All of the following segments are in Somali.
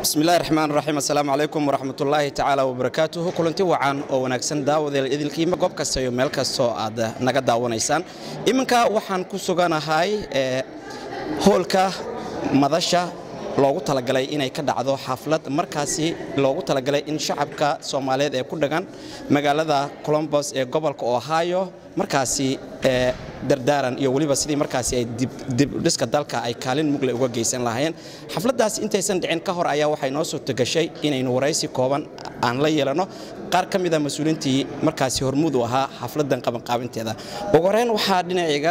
bismillahi raxmaan raxiim assalaamu calaykum waraxmatullaahi tacaala wabarakaatuhu kulanti wacan oo wanaagsan daawadeel idilkiima goob kasta iyo meel kastoo aad naga daawanaysaan iminka waxaan ku suganahay hoolka madasha loogu talagalay inay ka dhacdo xaflad markaasi loogu talagalay in shacabka soomaaliyeed ee ku dhagan magaalada colombos ee gobolka ohio markaasi dardaaran iyo weliba sidii markaasi ay dibdhiska dalka ay kaalin mugle uga geysan lahaayeen xafladdaasi intaysan dhicin ka hor ayaa waxay noo suurtogashay inaynu waraysi kooban aan la yeelanno qaar ka mida mas-uuliintii markaasi hormuud u ahaa xafladdan qabanqaabinteeda ugu horeyn waxaa dhinacayga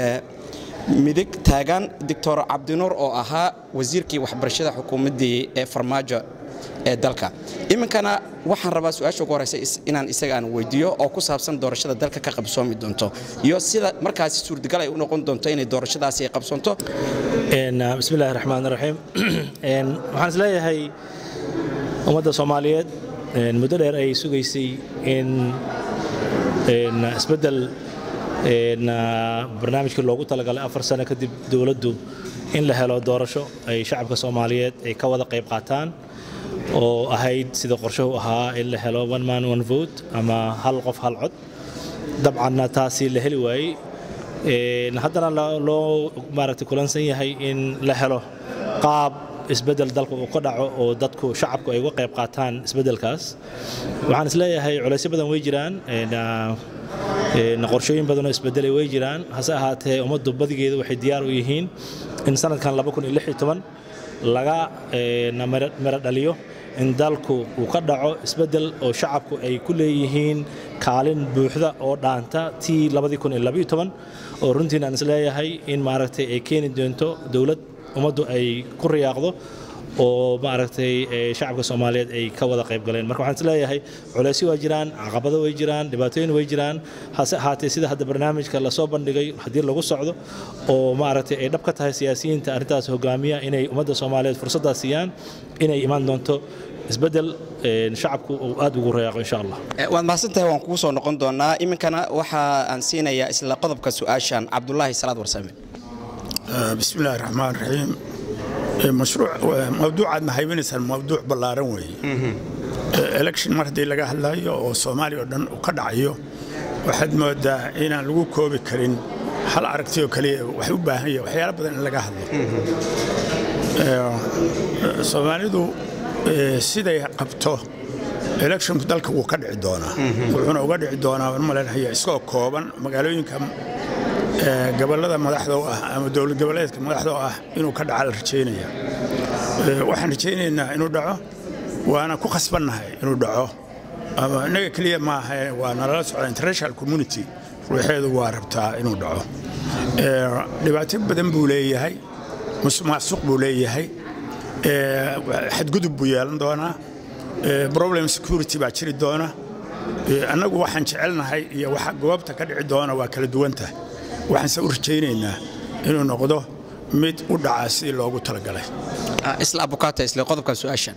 midig taagan doctor cabdinuur oo ahaa wasiirkii waxbarashada xukuumaddii ee farmaajo ee dalka iminkana waxaan rabaa su-aasha ugu horeysa inaan isaga aan weydiiyo oo ku saabsan doorashada dalka ka qabsoomi doonto iyo sida markaasi suurtagal ay u noqon doonto inay doorashadaasi ay qabsoonto bismillahi raxmaan raxiim waxaan is leeyahay ummadda soomaaliyeed muddo dheer ay sugaysay in isbeddel barnaamijkii loogu talagalay afar sano kadib dowladdu in la helo doorasho ay shacabka soomaaliyeed ay ka wada qayb qaataan oo ahayd sida qorshuhu ahaa in la helo one man one vote ama hal qof hal cod dabcanna taasi la heli waayey haddana loo maaragtay kulansan yahay in la helo qaab isbeddel dalka uu ka dhaco oo dadku shacabku ay uga qayb qaataan isbeddelkaas waxaan is leeyahay culaysyo badan way jiraan qorshooyin badanoo isbedelay way jiraan hase ahaatee ummaddu badigeeda waxay diyaar u yihiin in sanadkan laga mero dhaliyo in dalku uu ka dhaco isbedel oo shacabku ay ku leeyihiin kaalin buuxda oo dhaanta tii oo runtiin aan isleeyahay in maaragtay ay keeni doonto dowlad ummaddu ay ku riyaaqdo oo maaragtay shacabka soomaaliyeed ay ka wada qayb galeen marka waxaan isleeyahay culaysyo waa jiraan caqabado way jiraan dhibaatooyin way jiraan hase ahaatee sida hadda barnaamijka lasoo bandhigay haddii lagu socdo oo maaragtay ay dhab ka tahay siyaasiyiinta arrintaas hogaamiya inay ummadda soomaaliyeed fursaddaas siiyaan inay imaan doonto isbeddel shacabku uu aad ugu rayaaqo insha allah waad mahadsantahay waan kugu soo noqon doonaa iminkana waxa aan siinayaa isla qodobka su-aashan cabdulaahi salaad warsame bismillahi raxmaan raxiim mawduucaadna haybinaysaan mawduuc ballaaran weeye election mar haddii laga hadlayo oo soomaaliya oo dhan uu ka dhacayo waxaad moodaa inaan lagu koobi karin hal aragti oo keliya wax u baahan yahay waxyaalo badan in laga hadlo soomaalidu siday qabto electionku dalka wuu ka dhici doonaa wuxuuna uga dhici doonaa waan malaynayaa isagoo kooban magaalooyinka gobolada madaxda u ah ama dowlad goboleedka madaxda u ah inuu ka dhaca la rajaynaya waxaan rajaynaynaa inuu dhaco waana ku khasbannahay inuu dhaco ama innaga keliya maaha waa nalala socda international community ruuxeedu waa rabtaa inuu dhaco dhibaato badan buu leeyahay musuqmaasuq buu leeyahay xadgudub buu yeelan doonaa problem security baa jiri doona annagu waxaan jecelnahay iyo waxa goobta ka dhici doona waa kala duwantahay waxaanse u rajaynaynaa inuu noqdo mid u dhaca sidii loogu talagalay isla abukaata isla qodobka su-aashan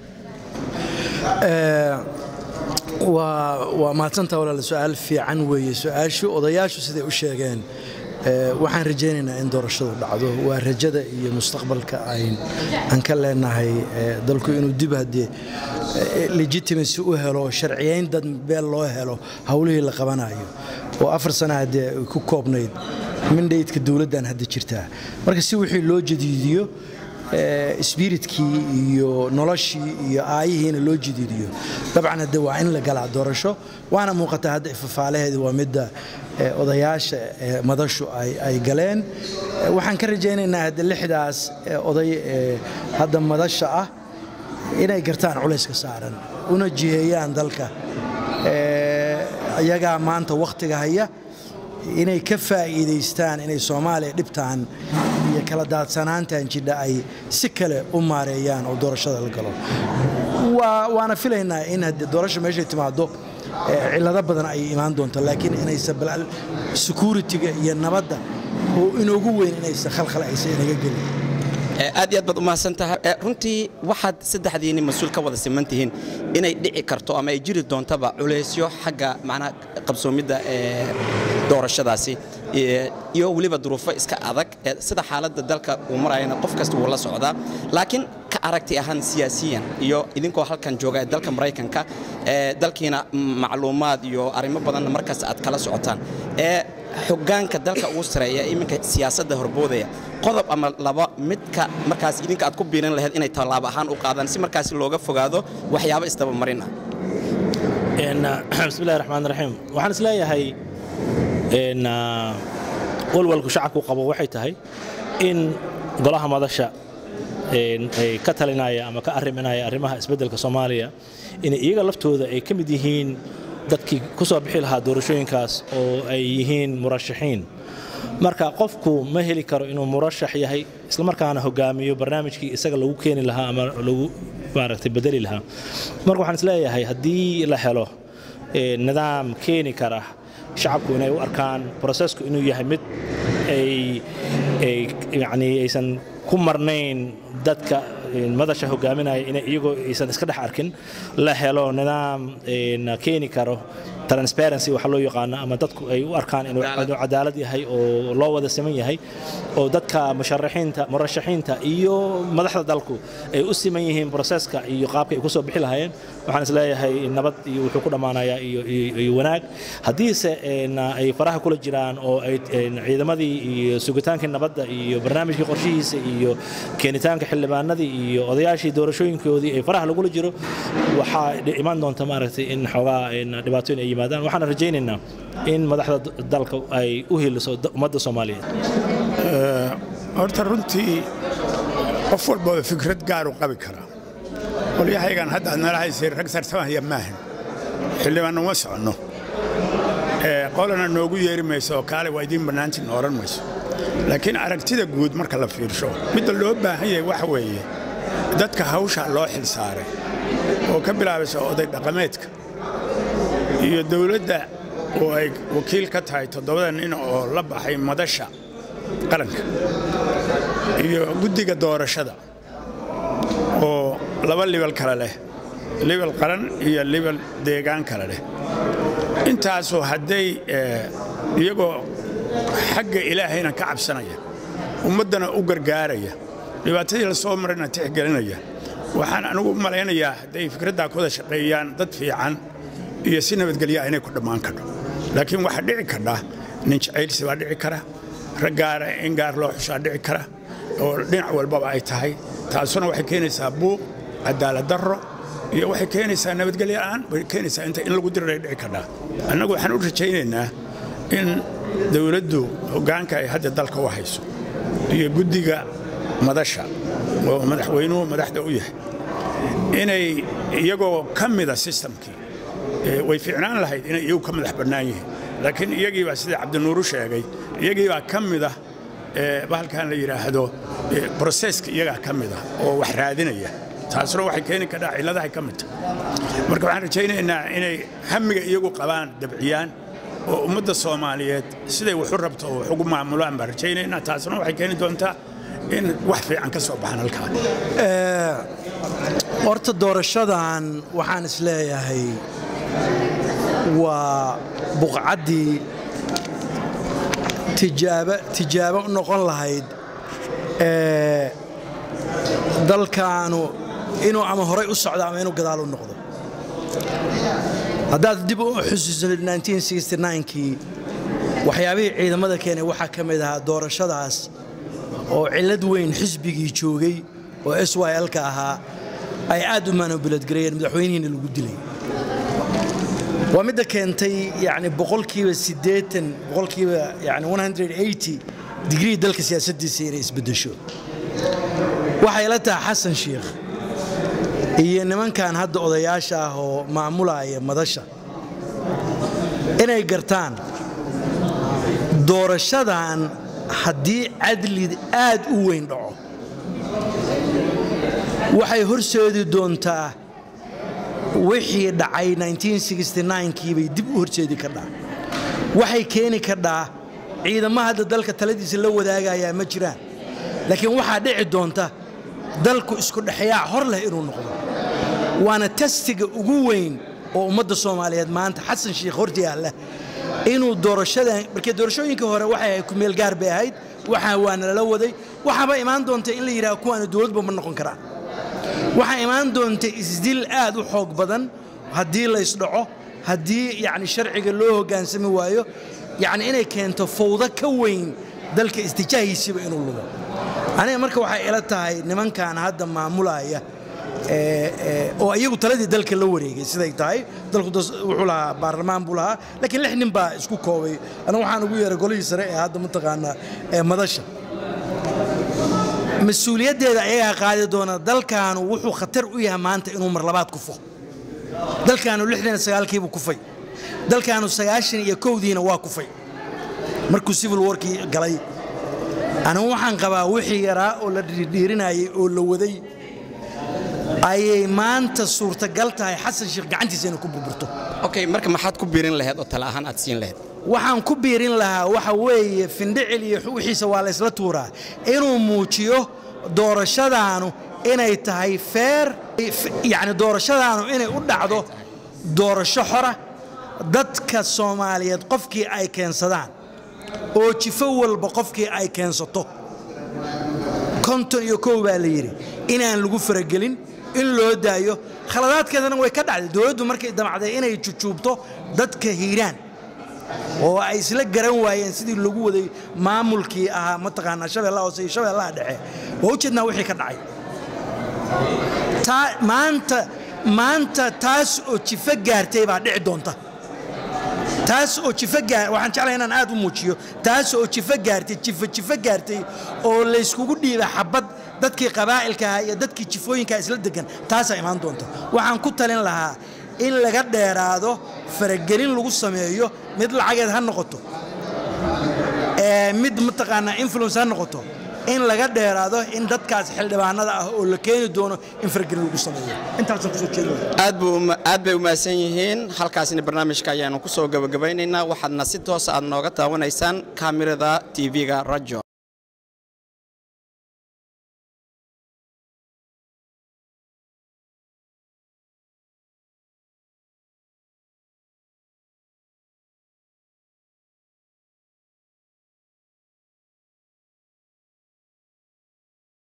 waa mahadsantaa walaal su-aal fiican weeye su-aashu odayaashu siday u sheegeen waxaan rajaynaynaa in doorashadu dhacdo waa rajada iyo mustaqbalka aan ka leenahay dalku inuu dib haddee legitimacy u helo sharciyayn dad beel loo helo howlihii la qabanayo oo afar sana haddee ay ku koobnayd mindhaydka dowladdan hadda jirtaa marka si wixii loo jadiidiyo sbiritkii iyo noloshii iyo aayihiina loo jadiidiyo dabcan hadde waa in la galaa doorasho waana muuqataa hadda ifafaalaheedi waa midda odayaasha madashu ay galeen waxaan ka rajaynaynaa hadde lixdaas oday hadda madasha ah inay gartaan culayska saaran una jiheeyaan dalka iyagaa maanta wakhtiga haya inay ka faa'iidaystaan inay soomaaliya dhibtaan iyo kala daadsanaantan jidha ay si kale u maareeyaan oo doorashada la galo waana filaynaa in haddii doorasha meeshay timaado cillado badan ay imaan doonto laakiin inaysan bal security-ga iyo nabadda oo inoogu weyn inaysan khalkhal aysan inaga gelin aad iyo aad baad u mahadsantahay runtii waxaad saddexdiinni mas-uul ka wada siman tihiin inay dhici karto ama ay jiri doontaba culaysyo xagga macnaha qabsoomidda ee doorashadaasi iyo weliba duruufo iska adag sida xaaladda dalka uu marayana qof kasta wuu la socdaa laakiin ka aragti ahaan siyaasiyan iyo idinkoo halkan jooga ee dalka maraykanka ee dalkiina macluumaad iyo arrimo badanna markaas aad kala socotaan ee xogaanka dalka ugu sareeya iminka siyaasadda horboodaya qodob ama laba midka markaas idinka aad ku biirin lahayd inay tallaabo ahaan u qaadaan si markaas looga fogaado waxyaabo isdabamarin ah bismillahi raxmaan raxiim waxaan is leeyahay walwalku shacabku qabo waxay tahay in golaha madasha ay ka talinaya ama ka arriminaya arrimaha isbeddelka soomaaliya in iyaga laftooda ay ka mid yihiin dadkii ku soo bixi lahaa doorashooyinkaas oo ay yihiin murashaxiin marka qofku ma heli karo inuu murashax yahay islamarkaana hogaamiyo barnaamijkii isaga lagu keeni lahaa ama lagu maaragtay bedeli lahaa marka waxaan isleeyahay haddii la helo nidaam keeni kara shacabku inay u arkaan brosesku inuu yahay mid ay yani aysan ku marnayn dadka madasha hogaaminaya inay iyagoo aysan iska dhex arkin la helo nidaam keeni karo transparency waxa loo yaqaano ama dadku ay u arkaan inuu cadaalad yahay oo loo wada siman yahay oo dadka musharaxiinta murashaxiinta iyo madaxda dalku ay u siman yihiin proseska iyo qaabka ay ku soo bixi lahaayeen waxaan is leeyahay nabad iyo wuxuu ku dhammaanayaa iyo wanaag haddiise ay faraha kula jiraan oo ay ciidamadii iyo sugitaankii nabadda iyo barnaamijkii qorshihiisa iyo keenitaanka xildhibaanadii iyo odayaashii doorashooyinkoodii ay faraha lagula jiro waxaa imaan doonta maaragtay in xoogaa dhibaatooyin ay yimaadaan waxaan rajaynaynaa in madaxda dalka ay u heliso ummadda soomaaliyeed horta runtii qof walbooda fikrad gaaru qabi karaa qolyahaygan hadda aad nala haysay rag sartamahaya maahan xildhibaan uma soconno qolana noogu yeeri mayso oo kaale waa idiin bannaantiin oran mayso laakiin aragtida guud marka la fiirsho midda loo baahan yahay waxa weeye dadka hawshaa loo xil saaray oo ka bilaabaysa oday dhaqameedka iyo dawladda oo ay wakiil ka tahay toddobada nin oo la baxay madasha qaranka iyo guddiga doorashada oo laba libal kale leh libal qaran iyo libal deegaan kale leh intaasoo hadday iyagoo xagga ilaahayna ka cabsanaya ummaddana u gargaaraya dhibaatadii la soo marayna tixgelinaya waxaan anigu u malaynayaa hadday fikraddaa ku wada shaqeeyaan dad fiican iyo si nabadgelyaa inay ku dhammaan kadho laakiin waxaa dhici kadha nin jacaylsi baa dhici kara rag gaara in gaar loo xushaa dhici kara oo dhinac walbaba ay tahay taasuna waxay keenaysaa buuq cadaalad darro iyo waxay keenaysaa nabadgelyoa'aan way keenaysaa inta in lagu diriray dhici kadhaa annagu waxaan u rajaynaynaa in dawladdu hoggaanka ay hadda dalka u hayso iyo guddiga madasha oo madaxweynuhu madaxda u yahay inay iyagoo ka mida sistamkii way fiicnaan lahayd inay iyagu ka madax bannaan yihiin laakiin iyagiibaa sida cabdinuuru sheegay iyagiibaa ka mida bahalkan la yidhaahdo broseska iyagaa ka mida oo wax raadinaya taasuna waxay keeni kadhaa cilladahay ka mid tahay marka waxaan rajaynaynaa inay hamiga iyagu qabaan dabciyaan oo ummadda soomaaliyeed siday waxu rabto oo wax ugu maamulaan baan rajaynaynaa taasuna waxay keeni doontaa in wax fiican ka soo baxaan halkaa horta doorashadan waxaan is leeyahay waa buqcaddii tijaabo tijaabo u noqon lahayd ee dalkaanu inuu ama horay u socdo ama inuu gadaal u noqdo haddaad dib u xusuusanid kii waxyaabihii ciidamada keenay waxaa ka mid ahaa doorashadaas oo cillad weyn xisbigii joogay oo s y lka ahaa ay aad u manubiladgareeyeen madaxweynihiina lagu dilay waa midda keentay yani boqolkiiba siddeetan boqolkiiba yani digrii dalka siyaasaddiisa inay isbeddesho waxay la tahay xasan sheikh iyo nimankan hadda odayaasha ah oo maamulaya madasha inay gartaan doorashadan haddii cadli aad u weyn dhaco waxay horseedi doontaa wixii dhacay kiibay dib u horseedi kadhaa waxay keeni kadhaa ciidama hadda dalka taladiisa la wadaagayaa ma jiraan laakiin waxaa dhici doonta dalku isku dhexyaac hor leh inuu noqdo waana tastiga ugu weyn oo ummadda soomaaliyeed maanta xasan sheikh hortiyaalla inuu doorashadan markee doorashooyinkii hore waxay ahayd kumeel gaar bay ahayd waxaa waana lala waday waxaaba imaan doonta in la yidhaha kuwaana dowladba ma noqon karaan waxaa imaan doonta isdil aad u xoog badan haddii laysdhaco haddii yani sharciga loo hoggaansami waayo yani inay keento fawdo ka weyn dalka istijaahiisiiba inuu lugo aniga marka waxay ila tahay nimankan hadda maamulaya oo iyagu taladii dalka la wareegay siday tahay dalku wuxuu lahaa baarlamaan buu lahaa laakiin lix nin baa isku koobay aniga waxaan ugu yeeray golihii sare ee hadda mataqaanaa ee madasha mas-uuliyaddeeda ayagaa qaadi doona dalkaanu wuxuu khatar u yahay maanta inuu marlabaad kufo dalkaanu lixdan iyo sagaalkiibuu kufay dalkaanu sagaashan iyo kowdiina waa kufay markuu civil warkii galay anigu waxaan qabaa wixii yaraa oo la dhiirinayay oo la waday ayay maanta suurtagal tahay xasan sheekh gacantiisa inay ku burburto okay marka maxaad ku biirin lahayd oo tala ahaan aad siin lahayd waxaan ku biirin lahaa waxa weeye findhicil iyo wixiisa waa laysla tuuraa inuu muujiyo doorashadaanu inay tahay feer yacni doorashadaanu inay u dhacdo doorasho xora dadka soomaaliyeed qofkii ay keensadaan oo jifo walba qofkii ay keensato konton iyo kow baa la yidhi inaan lagu faragelin in loo daayo khaladaadkeedana way ka dhacday dowladdu markay damacday inay jujuubto dadka hiiraan oo ay isla garan waayeen sidii lagu waday maamulkii ahaa mataqaanaa shabeellaha hoose iyo shabeellaha dhexe waa ujeednaa wixii ka dhacay maanta maanta taas oo jifo gaartay baa dhici doonta taas oo jifo gaar waxaan jeclahay inaan aad u muujiyo taas oo jifo gaartay jifo jifo gaartay oo layskugu dhiiba xabad dadkii qabaa'ilka ahaa iyo dadkii jifooyinkaa isla degan taasaa imaan doonta waxaan ku talin lahaa in laga dheeraado faragelin lagu sameeyo mid lacageed ha noqoto mid mataqaanaa influence ha noqoto in laga dheeraado in dadkaas xildhibaanada ah oo la keeni doono in faragelin lagu sameeyo intaasaan kusoo jeedinaya aad bay u mahadsan yihiin halkaasina barnaamijka ayaanu ku soo gabagabaynaynaa waxaadna si toosa aad nooga taawanaysaan kaamirada tv-ga rajo